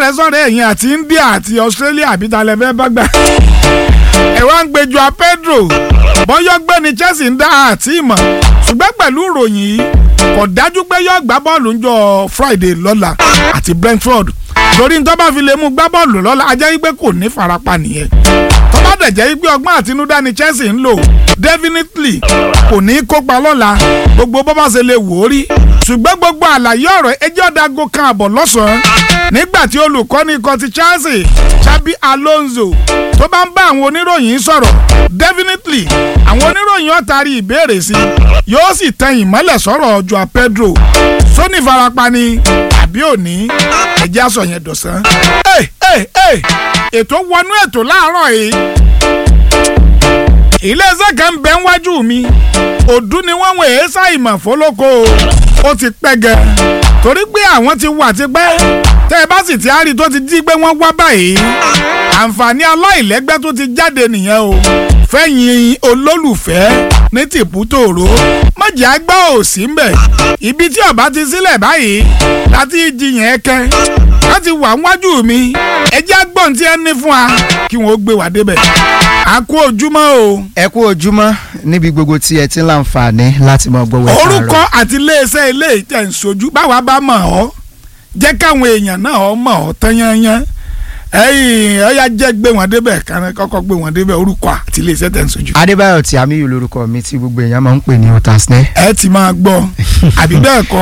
sọ̀rẹ́ sọ̀rẹ́ ẹ̀yìn àti India àti Australia àbí talẹ̀ fẹ́ bá gbà. ẹ wá ń gbẹjọ Pedro bọ́yọ́ gbẹ́ni Chelsea ń dá àti ìmọ̀ ṣùgbọ́n pẹ̀lú ìròyìn yìí kò dájú pé yóò gbá bọ́ọ̀lù ńjọ́ Friday lọ́la àti Brentford torí ní tó bá fi lè mú gbá bọ́ọ̀lù lọ́la a jẹ́ wípé kò ní farapa nìyẹn tó bá dẹ̀ jẹ́ wípé ọgbọ́n àtinúdá ni Chelsea ń lò definitely kò ní kópa lọ́la gbogbo bó bá ṣe lè wò ó rí ṣùgbọ́n gbogbo àlàyé ọ̀rọ̀ ẹjọ́ dago kan àbọ̀ lọ́sàn-án nígbà tí olùkọ́ni ikọ̀ ti Chelsea Xabi Alonso tó bá ń bá àwọn oníròyìn sọ̀rọ̀ definitely àwọn oníròyìn ó taari ìbéèrè sí yóò sì tan ìmọ́lẹ̀ sọ̀rọ̀ Joao Pedro sóní farapa ni àbí òní ẹ̀jẹ̀ aṣọ yẹn dọ̀sán. ẹ ẹ ẹ ètò wọnú ètò láàárọ̀ yìí iléeṣẹ́ kan bẹ́ ń wájú mi òdú ni wọ́n wọ̀ ẹ́ ṣàìmọ̀ fọlọ́kọ ó ti pẹ́ gẹ̀ torí pé àwọn ti wà tipẹ́ tẹ́ ẹ bá sì ti á rí tó ti di pé wọ́n wá báyìí àǹfààní aláìlẹ́gbẹ́ tó ti jáde nìyẹn o fẹ́yìn olólùfẹ́ ní tìpútòrò mọ̀jẹ̀ àgbà ò sí mbẹ̀ ibi tí ọba ti sílẹ̀ báyìí láti jiyàn ẹ̀kẹ́ láti wà wájú mi ẹjẹ́ àgbọ̀n tí ẹ ní fún wa kí wọ́n gbé wá débẹ̀ a kú ojúmọ́ o. ẹ kú ojúmọ́ níbi gbogbo tí ẹ ti ń láǹfààní láti mọ gbọ́ wẹ́ẹ́ orúkọ àti iléeṣẹ́ ilé ìtẹ̀ ń sojú báwa bá mọ̀ ọ́ jẹ́ káwọn èèyàn náà ọ́ mọ̀ ọ́ tán yányán ẹ̀yìn ọ̀yá jẹ́ gbé wọn débẹ̀ kárẹ́ kọ́kọ́ gbé wọn débẹ̀ orúkọ àti iléeṣẹ́ tẹ̀ ń sojú. adébáyọ̀ tí àmì yìí lórúkọ mi tí gbogbo èèyàn máa ń pè ní otasne. ẹ ti máa gbọ́ àbí bẹ́ẹ̀ kọ́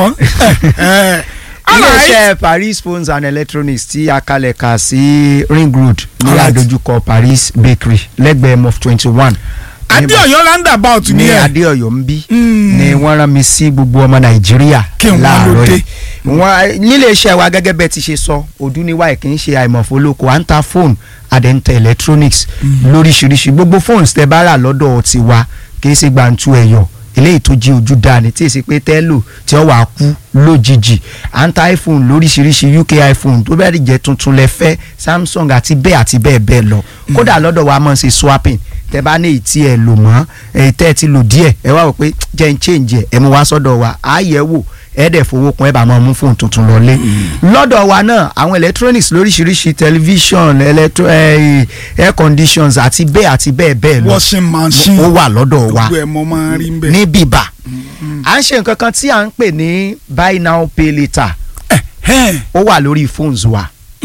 iléeṣẹ́ paris phones and electronics tí a kalẹ̀ kà sí ring road ní Alright. àdójúkọ paris bakery lẹ́gbẹ̀ẹ́ mof twenty one. adéọyọ roundabout ni ní ẹ adéọyọ ń bí Mm. ni wọ́n rán mi sí gbogbo ọmọ nàìjíríà Kí wọ́n ló láàárọ̀ dé. yìí wọ́n nílé iṣẹ́ wa gẹ́gẹ́ bẹ́ẹ̀ ti ṣe sọ òdúniwá kì í ṣe àìmọ̀fólókò à ń ta fóònù àdẹ́ńtẹ̀ electronics lóríṣiríṣi gbogbo fóònù tẹ́ bá rà lọ́dọ̀ tiwa kì í ṣe gbàǹtu ẹ̀yọ̀ eléyìí tó jí ojú dání tí èsì pé tẹ́lò tí ó wàá kú lójijì à ń ta iphone lóríṣiríṣi uk iphone tó bẹ́ẹ̀ jẹ́ tuntun lẹ fẹ́ samsung àti bẹ́ẹ̀ àti bẹ́ẹ̀ bẹ́ẹ̀ lọ kódà lọ́dọ̀ wa máa ń ṣe swapping tẹ bá ní ìtí ẹ lò mọ́ èyí tẹ́ ẹ ti lò díẹ̀ ẹ wá wò pé jẹ́ ń change ẹ̀ ẹ mú wá sọ́dọ̀ wa á yẹ̀ wò ẹ dẹ̀ fowó kun ẹ bá máa mú fóònù tuntun lọlé lọ́dọ̀ wa náà àwọn electronics lóríṣiríṣi television electro eh, air conditions àti bẹ́ẹ̀ àti bẹ́ẹ̀ bẹ́ẹ̀ lọ washing machine ó wà lọ́dọ̀ wa gbogbo ẹ̀ mọ́ máa ń rí ń bẹ̀. ní bíbà à ń ṣe nǹkan kan tí à ń pè ní buy now pay later Ẹ̀hẹ́n. ó wà lórí phones wa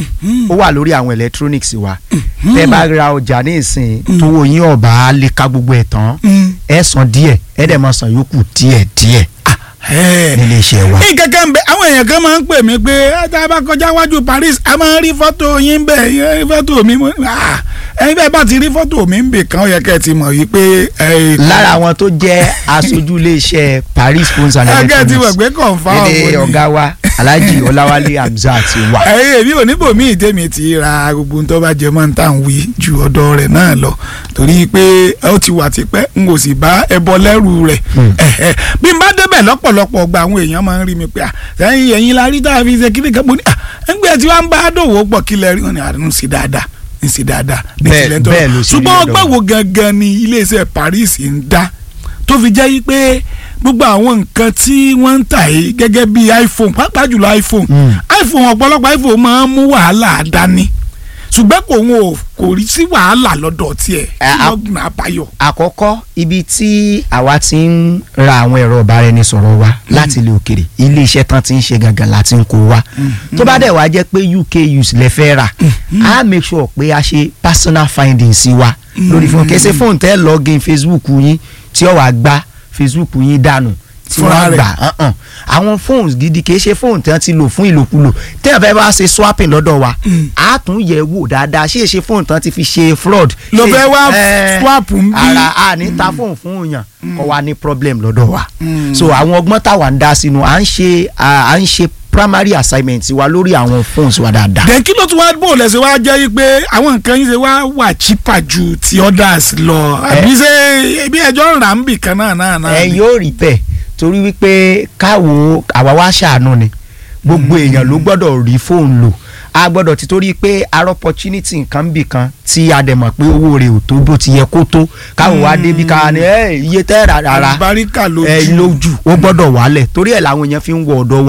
ó wà lórí àwọn electronics wa tẹ́ bá ra ọjà ní ìsìn tówó yín ọba lè ka gbogbo ẹ̀ tán Mm. ẹ san díẹ̀ ẹ dẹ̀ máa san yòókù díẹ̀ díẹ̀ Ẹ̀hẹ́n. nílé iṣẹ́ wa. ní kankan bẹ àwọn èèyàn kan máa ń pè mí pé ẹ tá a bá kọjá wájú Paris a máa ń rí fọ́tò yín bẹ̀ ẹ rí fọ́tò mi mo ní, "Ah, ẹ̀yin bẹ́ẹ̀ bá ti rí fọ́tò mi ń bè kan ó yẹ kẹ́ ẹ ti mọ̀ yìí pé ẹ lára àwọn tó jẹ́ aṣojú iléeṣẹ́ Paris phones and ẹ kẹ́ ẹ ti mọ̀ electronics pé kọ̀ǹfà èdè ọ̀gá wa Alhaji Ọláwálé Hamzat wà. ẹ̀yin èmi ò níbò míì tèmi ti ra gbogbo ohun tó bá jẹ mọ́ níta ń wí ju ọ̀dọ̀ rẹ̀ náà lọ torí pé ó ti wà tipẹ́ n kò sì bá ẹbọ lẹ́rù rẹ̀ Ẹ̀hẹ́. bí n bá débẹ̀ lọ́pọ̀lọpọ̀ gba àwọn èèyàn máa ń rí mi pé "Ah, sẹ́yìn ẹ̀yin la rí tá a fi ṣe kíni kan mo ní ẹgbẹ́ tí wọ́n bá dòwò pọ̀ kílẹ̀ rí wọn ni àdúnú sí dáadáa ní sí dáadáa ní Bẹ́ẹ̀- tilẹ̀ tó bẹ́ẹ̀ ló sì rí ṣùgbọ́n lọ́dọ̀ ọgbà wa. wo gangan ni iléeṣẹ́ Paris ń dá tó fi jẹ́ yí pé gbogbo àwọn nǹkan tí wọ́n ń tà yìí gẹ́gẹ́ bí iPhone pàápàá jùlọ iPhone Mm. iPhone ọ̀pọ̀lọpọ̀ iPhone máa ń mú wàhálà dání ṣùgbọ́n kò wọn ò kò rí sí wàhálà lọ́dọ̀ tiẹ̀ Ẹ, a- lọ́gbọ̀n àbáyọ. àkọ́kọ́ ibi tí àwa ti ń ra àwọn ẹ̀rọ ìbáraẹnisọ̀rọ̀ wa láti ilé òkèrè ilé iṣẹ́ tán ti ń ṣe gangan láti ń kó wa tó bá dẹ̀ wá jẹ́ pé UK use lẹ fẹ́ rà á make sure pé a ṣe personal findings sí wa lórí fún kẹsẹ́ fóònù tẹ́ login Facebook yín tí ó wàá gba Facebook yín dànù tí Fúnra wọ́n rẹ̀. gbà hàn-hàn. àwọn phones gidi kì í ṣe fóònù tí wọ́n ti lò fún ìlòkulò tẹ́yàn fẹ́ bá ṣe swapping lọ́dọ̀ wa á tún yẹ̀ wò dáadáa ṣé èṣe fóònù tí wọ́n ti fi ṣe fraud ló ṣé- fẹ́ wá Eh, swap ń bí. ara a ní ta fóònù fún yàn kó wa ní problem lọ́dọ̀ wa so àwọn ọgbọ́n táwa ń dá sínú à ń ṣe à ń ṣe primary assignment wa lórí àwọn phones wa dáadáa. then kí ló tún wá bò lẹ́sẹ̀ wá jẹ́ yí pé àwọn nǹkan yín ṣe wá wà cheaper ju ti others lọ àbí ṣe ibi ẹjọ́ ń rà ń bì kan náà náà náà. ẹ ni? yóò rí bẹ́ẹ̀ torí wípé káwo àwa wá ṣàánú ni gbogbo èèyàn ló gbọ́dọ̀ rí fóònù lò a gbọ́dọ̀ ti torí pé ar opportunity nǹkan bì kan tí a dẹ̀ mọ̀ pé owó rẹ̀ ò tó bó ti yẹ kó tó káwo wá débi ká ní ẹ iye tẹ́ rà rárá àlùbáríkà ẹ lójú. lójú ó gbọ́dọ̀ wálẹ̀ torí ẹ̀ làwọn èèyàn fi ń wọ ọ̀dọ̀ wa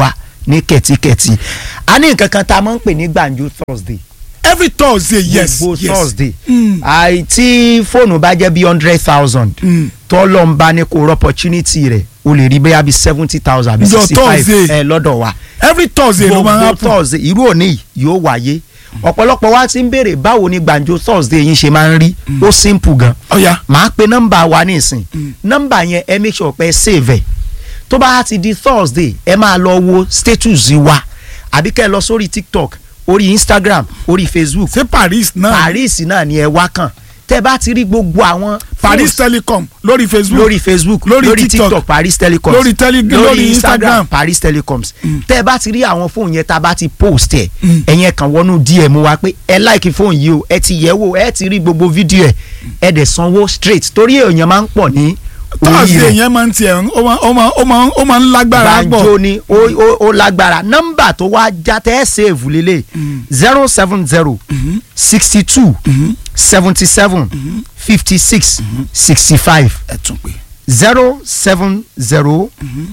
ní kẹ̀tíkẹ̀tí a ní nǹkan kan tá a máa ń pè ní gbàǹjo thursday every thursday yes gbogbo yes thursday Mm. àì tí fóònù bá jẹ́ bí hundred thousand Mm. tọ́lọ́ ń bá ní kó rọ opportunity rẹ̀ o lè rí bẹ́ẹ̀ bí seventy thousand àbí Ọjọ́ sixty five Thursday. ẹ lọ́dọ̀ wa every thursday ló máa ń gbogbo happen thursday irú òní yìí yóò wáyé ọ̀pọ̀lọpọ̀ wa ti ń béèrè báwo ni gbàǹjo thursday yín ṣe máa ń rí ó simple gan ọ̀ya màá pe nọ́mbà wa nísìn nọ́mbà yẹn ẹ make sure pé ẹ save ẹ̀ tó bá ti di thursday ẹ máa lọ wo status wa àbí kẹ́ ẹ lọ sórí tiktok orí instagram orí facebook ṣé paris náà paris náà ni ẹ wá kàn tẹ́ bá ti rí gbogbo àwọn paris phones telecom lórí facebook lórí facebook lórí lórí TikTok, tiktok paris telecoms lórí tele- lórí Instagram. paris telecoms tẹ́ bá ti rí àwọn fóònù yẹn tá a bá ti post ẹ̀ Mm. ẹ̀yẹn kan wọnú dm wa pé ẹ like fóònù yìí o ẹ ti yẹ̀ wò ẹ ti rí gbogbo fídíò ẹ̀ ẹ dẹ̀ sanwó straight torí èèyàn máa ń pọ̀ ní orí thursday rẹ̀ yẹn máa ń tiẹ̀ ó máa ó máa ó máa ó máa ń lágbára gbàǹjo pọ̀ ni ó ó- ó lágbára nọ́mbà tó wá já tẹ́ ẹ save lélẹ̀ zero seven zero sixty two seventy seven fifty six sixty five ẹ tún pé zero seven zero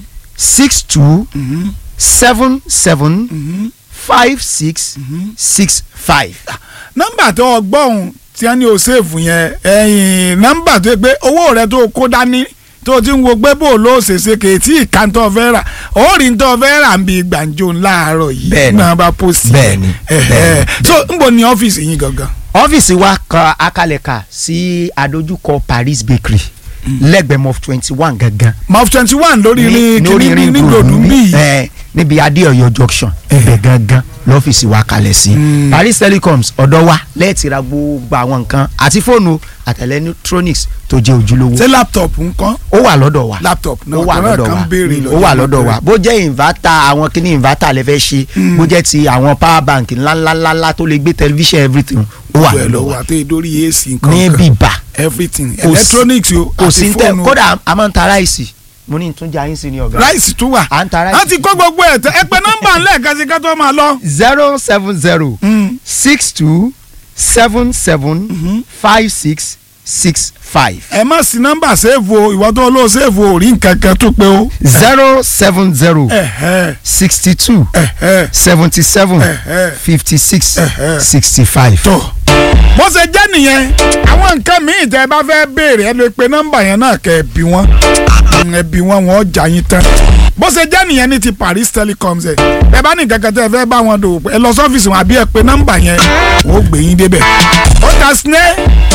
six two seven seven five six six five. nọ́mbà tó o gbọ́ ohun tí wọ́n ní o ṣèfù yẹn ẹ̀yìn nọ́mbà tó yẹ pé owó rẹ tó o kó dání tó o ti ń wo pé bó o ló ṣèṣe kè tí ìka tó o fẹ́ rà ó rí tó o fẹ́ rà ń bi gbàǹjo láàárọ̀ yìí Bẹ́ẹ̀ni. náà bá pósì Bẹ́ẹ̀ni. Bẹ́ẹ̀ni. so ń bọ̀ ní ọ́fíìsì yín gangan ọ́fíìsì wa kan akalẹ̀ka sí adójúkọ Paris Bakery lẹ́gbẹ̀ẹ́ mof twenty one gangan. mof twenty one lórí ní- ní lórí kíní ring ní road gbòdú níbí, bíi ẹ, níbi adéọyọ junction ibẹ̀ gangan lọ́fíìsì wa kalẹ̀ sí. Paris Telecoms ọ̀dọ̀ wa lẹ́ẹ̀tì ra gbogbo àwọn nǹkan àti fóònù àti electronics tó jẹ́ ojúlówó. ṣé laptop nǹkan ó wà lọ́dọ̀ wa laptop náà ó wà ọ̀tọ̀ náà lọ́dọ̀ kan wa béèrè ó lọ́jọ́ wà náà lọ́dọ̀ pé- wa bó jẹ́ inverter àwọn kíní inverter lè fẹ́ ṣe bó jẹ́ ti àwọn power bank ńláńláńlá tó lè gbé television everything ó wà Gbogbo ẹ̀ lọ́dọ̀ ló wa wà tó yẹ lórí ac nǹkan ní kan bíbà everything Kò sí- electronics o kò sí àti ń tẹ fóònù kódà a máa ń ta ráìsì mo ní ìtúnjà yín sí ni ọ̀gá ráìsì tún wà à ń ta a ráìsì ti kó gbogbo ẹ̀ tẹ́ ẹ pé nọ́mbà ńlẹ̀ sí ká tó máa lọ. zero seven zero six two seven seven five six six five ẹ má sí nọ́mbà sèèfù o ìwọ tó lọ sèèfù o rí nǹkan kan tó pé o. zero seven zero ẹ̀hẹ́ sixty two ẹ̀hẹ́ seventy seven ẹ̀hẹ́ fifty six Ẹ̀hẹ́. sixty five. tó. bó ṣe jẹ́ nìyẹn àwọn nǹkan míì tẹ́ ẹ bá fẹ́ béèrè ẹ lè pe nọ́mbà yẹn náà kẹ́ ẹ bí wọ́n ẹ bí wọ́n wọ́n jà yín tán. bó ṣe jẹ́ nìyẹn ní ti Paris Telecoms ẹ̀ ẹ bá ní nǹkan kan tẹ́ ẹ fẹ́ bá wọn dòwò pọ̀, ẹ lọ sọ́fíìsì wọn àbí ẹ pe nọ́mbà yẹn wọ́n ó gbé yín débẹ̀. ó ta sinẹ́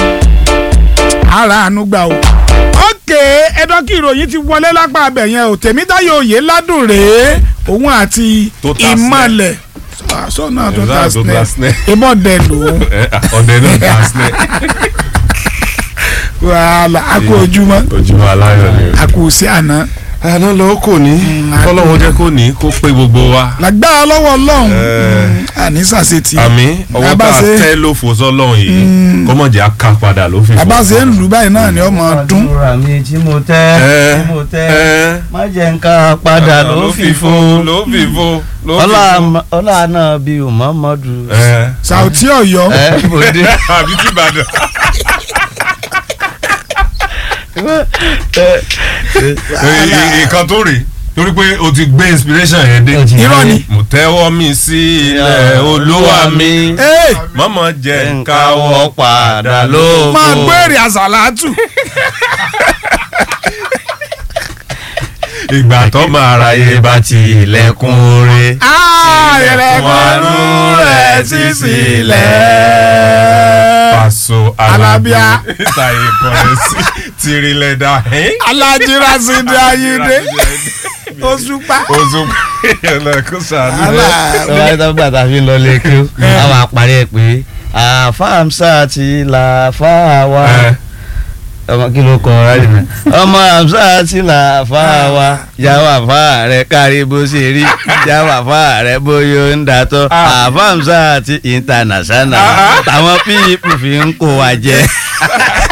ara àánú gbà o. ókè ẹ̀dọ́kì ìròyìn ti wọlé lápá abẹ yẹn o Tèmítáyọ̀ òye ládùn rèé òun àti Tó ta ìmọ̀lẹ̀ sọ́nà tó ta Exact, tó ta sinẹ́ snare. ìbọn dẹ̀ lòun ọ̀dẹ náà ta sílẹ̀ wàhálà a kú ojúmọ́ ojúmọ́ aláyọ̀ ni. a kú sí àná. àná lọ kò ní kọ́lọ́wọ́ jẹ́ kó ní kó pé gbogbo wa. lágbára lọ́wọ́ ọlọ́run Eh. àní sàṣetì. àmì ọwọ́ tá a Abáṣe- tẹ́ ló fò sọ́lọ́run yìí kó mọ̀ jẹ́ aká padà ló fi fò. àbáṣe ń lù báyìí náà ni ọmọ dún. àdúrà mi tí mo tẹ́ Ẹ, tí mo tẹ́ ẹ. má jẹ́ nǹkan padà ló fi fo ló fi fò ló fi ọlá fò. ọlá náà bí Muhammadu Ẹ. Sàùtí Ọ̀yọ́ ẹ bòde àbí tí Ìbàdàn. ìkan tó rè torí pé o ti gbé inspiration yẹn dé. Irọ́ ni. mo tẹ́wọ́ mi sí ilẹ̀ olúwa mi. Ee, mọ́mọ́ jẹ́ nǹkan nkáwọ́ wọ́ padà ló máa fo gbére àṣàlátù. ìgbà tó máa ra yé bá ti ilẹ̀kùn rẹ̀. ààrẹ̀kùnú rẹ̀ sí sílẹ̀. Paso Alábíà. ìtàyè kọrin sí tìrìlẹ̀dà. alájírá sí ní ayíǹde Òṣùpá. oṣù ẹlẹ́kùn sànú. lọ́wọ́ tó gbà tá a fi ń lọ lé kí ó àwọn àparí ẹ̀ pé àfáàmsá ti là fáà wá ọmọ kí ló kọ ráàdì mi ọmọ àmsá ti là fáà wá yàwó àfáà rẹ kárí bó ṣe rí yàwó àfáà rẹ bóyá ń dàtọ àfáàmsá ti international táwọn píìpù fi ń kó wa jẹ.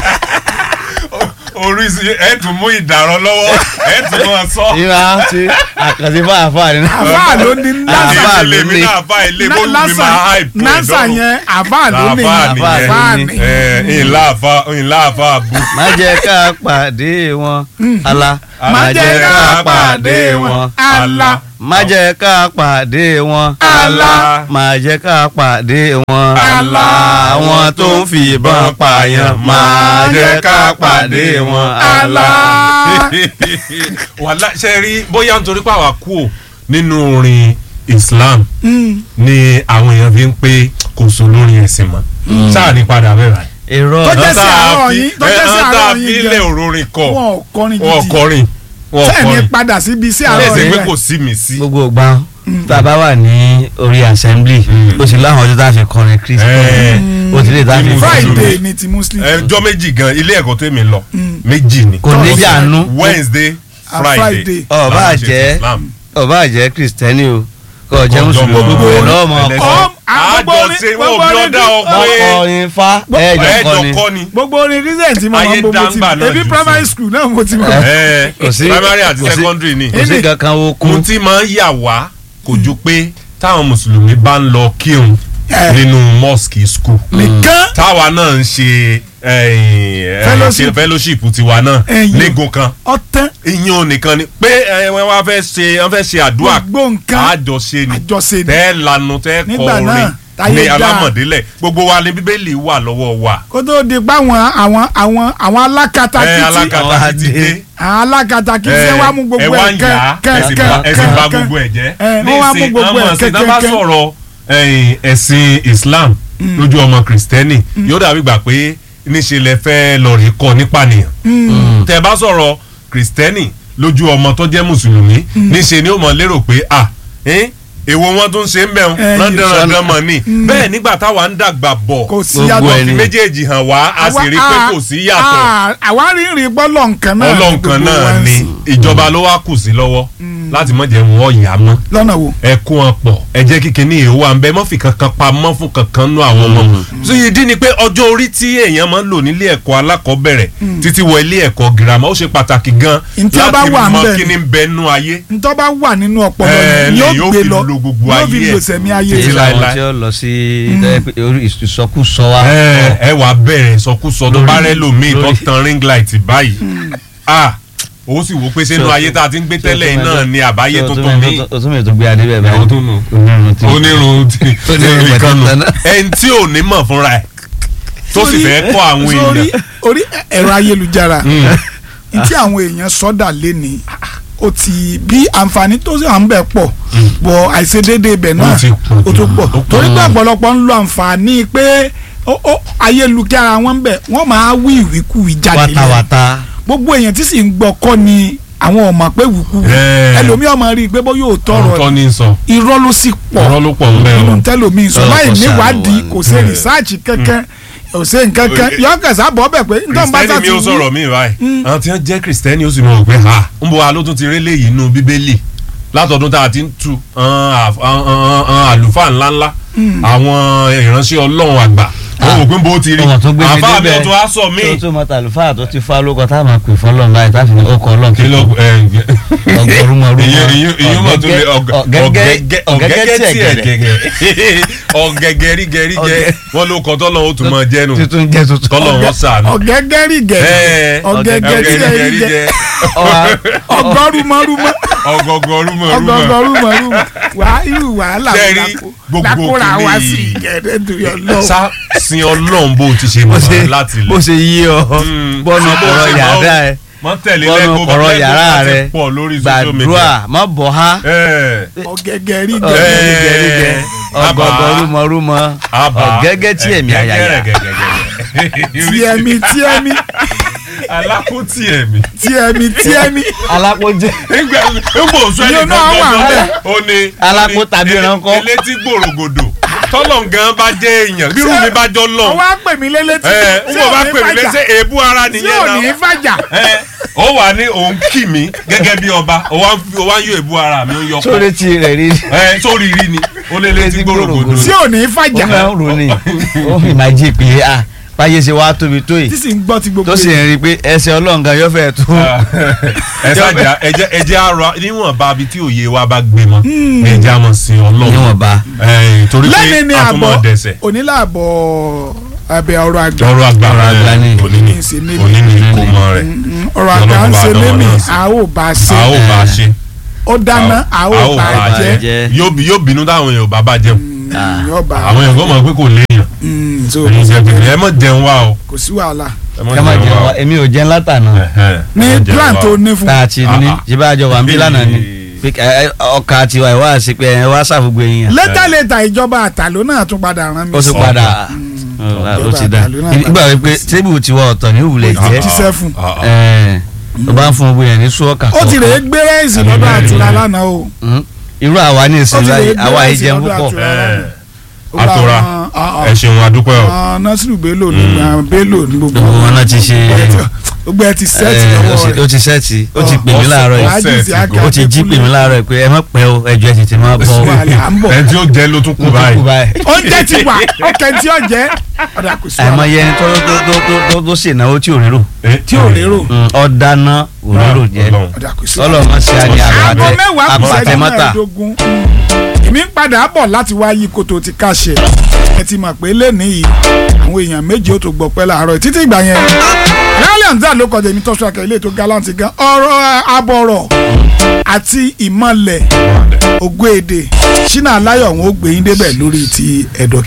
oríṣi ẹ tún mú ìdàrọ lọ́wọ́ ẹ tún máa sọ. ìwà ti àkànṣe fún àfáà ni. àfáà ló ní Àfáà nasa ló èmi ní. náà fa ilé bó mi nasa máa hype ẹ̀ nasa lọ́rùn. yẹn àfáà ló ní Àfáà nìyẹn. àfáà Àfáà ní. ẹ ńlá àfa ńlá àfa bú. má jẹ́ ká pàdé wọn Allah má jẹ́ ká pàdé wọn Allah má jẹ́ ká pàdé wọn Allah. má jẹ́ ká pàdé wọn Allah. àwọn tó ń fi ìbọn pààyàn má jẹ́ ká pàdé wọn Allah. wàhálà ṣe rí bóyá nítorí pé àwa kú ò nínú orin Islam Mm. ni àwọn èèyàn fi ń pé kò sọ lórin ẹ̀sìn mọ́ sáà ní padà bẹ́ẹ̀ báyìí. irọ́ Tó jẹ́ sí àárọ̀ yín tó jẹ́ sí tá a àárọ̀ fi yín ilé jẹ òrórin kọ wọn ò kọrin wọn gidi kọrin wọn sẹ́ẹ̀ni kọrin padà síbi sí àárọ̀ lẹ́sìn pé yẹn kò sí mi sí. gbogbo ìgbà tá a bá wà ní orí assembly ó sì láwọn ọjọ́ tá a fi kọrin Kristi Ẹ̀, ó sì lè tá a fi Nínú Friday ni ti Muslim ẹjọ́ méjì gan ilé ẹ̀kọ́ tèmi lọ méjì ni kò ní jànú Wednesday And Friday Friday. Ọba làwọn ṣe jẹ́- Islam. ọba jẹ́ kristẹni o kò jẹ́ Ọjọ́ mùsùlùmí mọ́. gbogbo ẹ̀ lọ́mọ Ẹlẹ́sìn. Ọ- à, gbogbo àjọ orin- ṣe wọn gbogbo ò bí orin ọdá tí- ọgbọ́n ọkọrin fa ẹ̀ẹ́dọ̀ ẹ̀ẹ́dọ̀ kọrin kọ́ ni. gbogbo orin recent tí mo Ayé máa ń gbogbo ti dáńgbà náà ebi jù primary sí. school náà mo ti mọ̀ Ẹ̀, Kò sí- primary àti kò sí- secondary ni. kò sí kankan wo kú ohun tí máa ń yà wá kò ju pé táwọn mùsùlùmí bá ń lọ kírun Eh. nínú mosque school nìkan táwa náà ń ṣe eh, Fellowship. ṣe fellowship tiwa náà Ẹ̀yin. léegun kan ọtán ìyẹn nìkan ni pé ẹ, wọ́n wá fẹ́ ṣe wọ́n fẹ́ ṣe àdúrà gbogbo nǹkan àjọṣe ni àjọṣe ni tẹ́ lanu tẹ́ Nígbà kọ náà, orin táyé ní dáa. alámọ̀délẹ̀ gbogbo wa ni bíbélì wà lọ́wọ́ wa kó tó di pa àwọn àwọn àwọn àwọn ẹ alákatakítí alákatá Àwọn ti dé àwọn alákatakítí ẹ wá mú ẹ gbogbo wá ẹ ń kẹ yá kẹ ẹsìn kẹ bá ẹsìn bá kẹ gbogbo ẹ jẹ́ ẹ, wọ́n wá mú gbogbo ẹ̀ ọmọ ẹ̀sìn náà bá kẹ́kẹ́kẹ́. sọ̀rọ̀ ẹ̀yìn, ẹ̀sìn Islam lójú ọmọ kìrìsìtẹ́nì yóò dàbí gbà pé níṣe lẹ fẹ́ lọ rí kọ́ nípa nìyàn tẹ bá sọ̀rọ̀ kìrìsìtẹ́nì lójú ọmọ tó jẹ́ mùsùlùmí níṣe ni ó mọ̀ lérò pé à ẹ́n, èwo wọn tún ṣe ń bẹ̀ wọn Ẹ̀yin, rándanrandan mọ̀ ni bẹ́ẹ̀ nígbà táwa ń dàgbà bọ̀ kò sí Gbogbo yàtọ̀ ẹ̀ fi ni. méjèèjì hàn wá a sì rí pé kò sí yàtọ̀ Ah, àwa rí rí gbọ́lọ̀ nǹkan náà ọlọ́nkan gbogbo náà wa ń ni sìn. ìjọba ló wá kù sí lọ́wọ́ láti mọ̀ jẹ́ wọn ọ̀yà mọ́ lọ́nà wo ẹ kó wọn pọ̀ ẹ jẹ́ kí kinní yìí wà ń bẹ mọ́ fi kankan pamọ́ fún kankan nú àwọn ọmọ. so ìdí ni pé ọjọ́ orí tí èèyàn máa ń lò nílé ẹ̀kọ́ alákọ̀ọ́bẹ̀rẹ̀ títí wọ ilé ẹ̀kọ́ girama ó ṣe pàtàkì gan Ntí ó bá láti wà ń mọ bẹ̀ kí ni ń bẹ nú ayé. ntọ́ bá wà nínú ọpọlọ Ẹ, yìí lè yóò yóò gbé fi lọ lo gbogbo yóò ayé fi ẹ̀. lò sẹ̀mí ayé èyí Títí rẹ̀. láéláé. làwọn tí ó lọ sí orí ìsọkúsọ wa ẹ ẹ wàá bẹ̀rẹ̀ sọkúsọ tó Lórí- bá rẹ lòmíì tó lórí- tan ring light báyìí ah ó sì wò pé sínú Ṣé o ayé tún- tá a ti ń gbé ṣé o tẹ́lẹ̀ tún náà mẹ́tọ́- ni àbáyé ṣé o tún tuntun mẹ́tọ́- mi o tún mẹ́tọ́ gbé adé bẹ́ẹ̀ báyìí Àwọn tó nù. onírun tí onírun tí Onírun ìkànnù pẹ̀tẹ́tẹ́ náà. ẹni tí ò ní mọ̀ fúnra ẹ̀ tó sì Sórí- fẹ́ kọ́ àwọn sórí èèyàn. orí ẹ̀rọ ayélujára Mm. ntí àwọn èèyàn sọ́dà léni ó ti bí àǹfààní tó sì à ń bẹ̀ pọ̀ bọ̀ àìṣedéédé ibẹ̀ náà Ó ti pọ̀ ó tó pọ̀ ó pọ̀. torí pé ọ̀pọ̀lọpọ̀ ń lo àǹfààní pé ó- ó- ayélujára wọn ń bẹ̀ wọ́n máa wí ìwíkúwìí jáde lẹ́nu wàtàwàtà gbogbo èèyàn tí sì ń gbọ́ kọ́ ni àwọn ọmọ pé wíkúwìí Ẹ̀. ẹlòmíì ọmọ rí i pé bó yóò tọrọ ọ̀tọ̀ ní sọ irọ́ ló sì pọ̀ ọ̀rọ̀ ló pọ̀ ń bẹ́ẹ̀ o. nínú tẹlomi sọ Ọlọ́run láì kò ṣàánú níwádìí wa ni. kò ṣe Mm. rìsáàcì kankan kò ṣe nǹkan kan Eh, yọkẹsà bọ́ bẹ̀ pé nítorí bá sá kìrìsìtẹ́nì ti mi ò wí sọ̀rọ̀ mi báyìí àwọn tí wọ́n jẹ́ kìrìsìtẹ́nì ó sì mọ̀ pé ha ń bọ̀ wa ló tún ti rí léyìí inú bíbélì látọdún tá a ti ń tu àwọn àf- àwọn- àwọn- àwọn àlùfáà ńláńlá àwọn ìránṣẹ́ ọlọ́run àgbà ó wò pé bó ti rí ọmọ tó gbé mi àfáà mi débẹ̀ ò tún á sọ mí. tó tó mọ tàlùfáà tó ti fa lóko tá a máa pè fọlọ́n báyìí tá a fi ní ọkọ̀ ọlọ́run kí ló ẹ ọgọrùmọrùmọ ìyẹn ìyẹn ìyẹn mọ̀ tó lé ọ̀gẹ́gẹ́ ọ̀gẹ́gẹ́ tí ẹ̀ gẹ́gẹ́ ọ̀gẹ́gẹ́ rí gẹ́rí gẹ́ wọ́n ló kọ́ tọ́lọ́ ó tún mọ jẹ́nu tuntun jẹ tuntun tọ́lọ́ wọn sànù. ọ̀gẹ́gẹ́ rí gẹ̀ẹ́ Ẹ̀, ọ̀gẹ́gẹ́ tí ẹ rí jẹ ọgọ́rùmọ́rùmọ́ ọgọgọrùmọ ọgọ́gọ́rùmọ́rùmọ́ wàá irú wàhálà wo Sẹ́rí, lákò- gbogbo lákòrà wá kìíní sí yìí. ìgẹ̀rẹ́ torí ọlọ́run sá sin ọlọ́run bó ti ṣe bó ṣe mọ̀ láti bó lẹ̀. ṣe yí ọ Mm. bọ́nù Bó ọ̀rọ̀ ṣe mọ̀ yàrá ẹ mọ tẹ̀lé bọ́nù lẹ́gbọ̀ọ́ ọ̀rọ̀ lẹ́gbọ̀ọ́ yàrá láti rẹ pọ̀ lórí social media. gbàdúrà má bọ̀ ha Ẹ̀, ọ̀gẹ́gẹ́ rí Ẹ̀, gẹ̀ẹ́ gẹ́gẹ́ àbá. ọgọgọrùmọrùmọ àbá. ọ̀gẹ́gẹ́ tí ẹ̀mí àyàyà tí ẹ̀mí tí ẹ̀mí alákòótì ẹ̀mí. tí ẹ̀mí tí ẹ̀mí alákòjẹ nígbà nígbà oṣù Yóò ẹnì náà wà kan ńbẹ̀. ó ní. Alákò ó ní tàbí ele- ìrànkọ́. elétí gbòrògbòdò tọ́lọ̀ gan bá jẹ́ èèyàn bírú mi bá jọ lọ. ọwọ́ á pè mí lélẹ́tí ẹ tí n bò ò bá ní pè mí fàjà lẹ́sẹ̀ èébú ara tí nìyẹn ò ní náà. fàjà ẹ ó wà ní òun kì mí gẹ́gẹ́ bí ọba ó wá ń fi- ó wá ń yọ èébú ara mi ó ń yọ sórí pọ̀. tí rẹ̀ rí ẹ sórí rí ni ó lé létí gbòrògbòdò. tí ò ní ó fàjà máa ń rò ní ó fi máa jí pé ah báyé ṣe wá tóbi tó tí yìí sì ń gbọ́ ti gbogbo tó sì ń rí i pé ẹsẹ̀ ọlọ́ǹga yóò fẹ́ tó ẹ ṣáàjà ẹjẹ ẹjẹ àrọ níwọ̀nba ibi tí òye wa bá gbé mọ́ ẹjẹ àmọ̀ sí ọlọ́run níwọ̀nba. Ẹ̀yìn, torí pé lẹ́ni ni a tún àbọ̀ mọ̀ dẹ̀sẹ̀ onílàbọ̀ abẹ ọ̀rọ̀ àgbà ọ̀rọ̀ àgbà Ọ̀rọ̀ àgbà ni. òní ni Ìsìn níbi. òní ni kò mọ rẹ̀ Mm, ọ̀rọ̀ àgbà ń ṣe Ọlọ́run bá lémi dánwò náà sí. a ó bá a ṣe a ó bá a ṣe ó dáná a ó bá a jẹ jẹ́. yóò bí- yóò bínú táwọn èèyàn bá bá jẹun Mm, yóò bá a àwọn èèyàn kò mọ̀ pé kò léèyàn Mm, so ẹ̀yin jẹ gbèsè ẹ mọ̀ jẹun wa o kò sí wàhálà ẹ mọ̀ ká má jẹun jẹun wa wa o èmi ò jẹun látànà Ẹ̀hẹ́n, ẹ ní mọ̀ jẹun plan wa tó o. ní fún tá a ti ní Ah, ah. ṣé bá a jọ wà ń bí lánàá ni Ee. pé ẹ, ẹ, ọkà tiwa ẹ wá sí pé ẹ wá ṣàfùgbé yín létà létà ìjọba àtàló náà tún padà rán mi ó sì sí. padà ó ti dá nígbà wípé tébù tiwa ọ̀tọ̀ ní ìwúlẹ̀ Ah, jẹ́ ti sẹ́ fún. Ah, ah. ẹ̀ tó bá ń fún gbogbo yẹn ní sọ́ọ̀kà ó ti rèé gbé rẹ́ẹ̀sì lọ́dọ̀ Àbí àtúrà bẹ́ẹ̀. lánàá o Mm. irú àwa ní Ó ìsìn ti lè báyìí gbé àwa yìí láìsí jẹun lọ́dọ̀ púpọ̀ àtúrà. Ẹ̀, Ó bá àtúrà wọn, ah, ah. ẹ ṣeun adúpẹ́ o Ah, Nasiru Bello ní gbà Bello ní gbogbo gbogbo wọn náà ti ṣe gbogbo ẹ ti sẹ́ẹ̀tì ẹ̀, ó lọ́wọ́ ti- ó rẹ̀ ti sẹ́ẹ̀tì ó ti Ọ, pè mí láàárọ̀ yìí ọ, Ajiz sẹ́ẹ̀tì Aka ó ti jí pè mí láàárọ̀ yìí pé ẹ má pẹ́ o ẹjọ́ ẹ tètè máa bọ̀ Oṣù o àlẹ́ à ń bọ̀ ẹni tí ó jẹ ló tún kú Ó tún báyìí kú báyìí. oúnjẹ ti wà ọkẹ tí ó jẹ ọ̀dà kò sí àìmọ̀ wàhálà. yẹn tó tó tó tó tó tó sì náwó tí ò rérò Eh, tí ò lérò ọ dáná ò rérò jẹ Ọlọ́run. ọ̀dà kò sí ọlọ́run má ṣe àní aago àpàtẹ mẹ́wàá kù àpàtẹ sẹ́jú mọ́tà mẹ́ẹ̀ẹ́dógún èmi ń padà bọ̀ láti wá yí koto ti káṣẹ ẹ ti mọ̀ pé lẹ́ni yìí àwọn èèyàn méje ó tó gbọ́ pẹ́ láàárọ̀ títí ìgbà yẹn rálẹ̀ ń dà ló kọjá èmi tọ́sọ akẹ́ ilé tó gallant gan ọ̀rọ̀ abọ̀rọ̀ àti ìmọ̀lẹ̀ ògo èdè ṣínà aláyọ̀ wọn ó gbé yín débẹ̀ lórí ti ẹ̀dọ̀